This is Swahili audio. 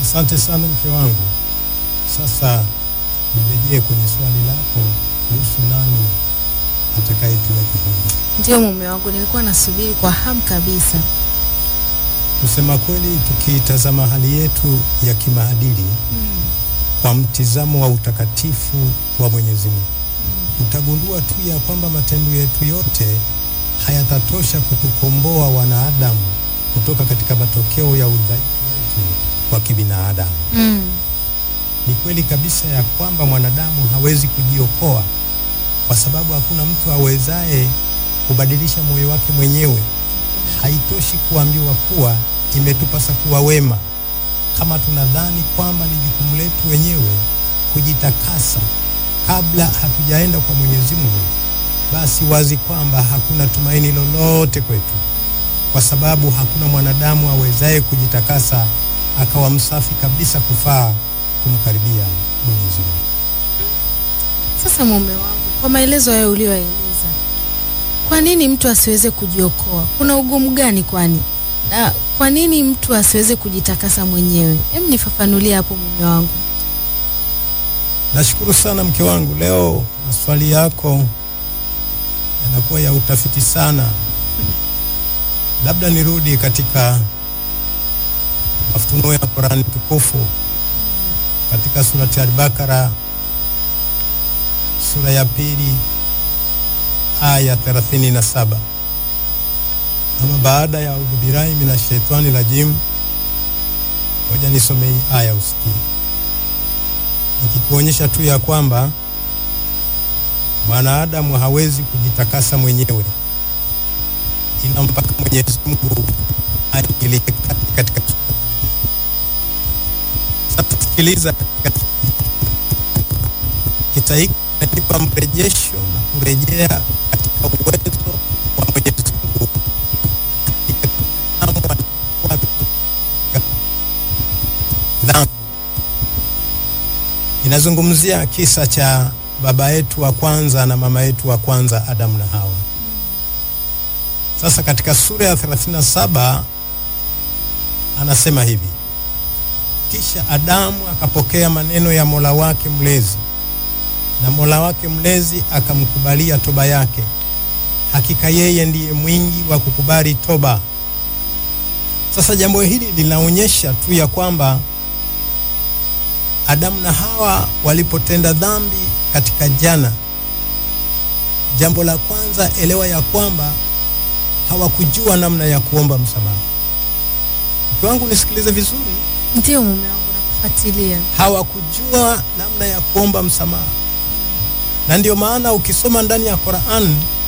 Asante sana mke wangu. Sasa nirejee kwenye swali lako kuhusu nani atakayetuweka huru. Ndio mume wangu, nilikuwa nasubiri kwa hamu kabisa. Kusema kweli, tukiitazama hali yetu ya kimaadili Mm. kwa mtizamo wa utakatifu wa Mwenyezi Mungu, utagundua tu ya kwamba matendo yetu yote hayatatosha kutukomboa wanadamu kutoka katika matokeo ya udhaifu wetu wa kibinadamu. Mm. Ni kweli kabisa ya kwamba mwanadamu hawezi kujiokoa kwa sababu hakuna mtu awezaye kubadilisha moyo wake mwenyewe. Haitoshi kuambiwa kuwa imetupasa kuwa wema, kama tunadhani kwamba ni jukumu letu wenyewe kujitakasa kabla hatujaenda kwa Mwenyezi Mungu, basi wazi kwamba hakuna tumaini lolote kwetu, kwa sababu hakuna mwanadamu awezaye kujitakasa akawa msafi kabisa kufaa kumkaribia Mwenyezi Mungu. Sasa mume wangu, kwa maelezo hayo uliyoeleza, kwa nini mtu asiweze kujiokoa? Kuna ugumu gani kwani? Na kwa nini mtu asiweze kujitakasa mwenyewe? Hem, nifafanulie hapo mume wangu. Nashukuru sana mke wangu, leo maswali yako yanakuwa ya utafiti sana. Labda nirudi katika mafunuo ya Qurani tukufu katika surati Al-Bakara sura ya pili aya 37. Ama baada ya audhu billahi minash shaitani rajim, ngoja nisome hii aya usikie nikikuonyesha tu ya kwamba mwanadamu hawezi kujitakasa mwenyewe, ina mpaka Mwenyezi Mungu aingilie kati katika. Sasa sikiliza, katika kita hiki kinanipa mrejesho na kurejea katika uwezo wa Mwenyezi Mungu katika kitamu alikuwa dhambi inazungumzia kisa cha baba yetu wa kwanza na mama yetu wa kwanza Adamu na Hawa. Sasa katika sura ya 37 anasema hivi: kisha Adamu akapokea maneno ya Mola wake mlezi, na Mola wake mlezi akamkubalia toba yake. Hakika yeye ndiye mwingi wa kukubali toba. Sasa jambo hili linaonyesha tu ya kwamba Adamu na Hawa walipotenda dhambi katika jana, jambo la kwanza, elewa ya kwamba hawakujua namna ya kuomba msamaha. Mke wangu nisikilize vizuri, Ndio mume wangu, nakufuatilia. hawakujua namna ya kuomba msamaha, na ndio maana ukisoma ndani ya Qur'an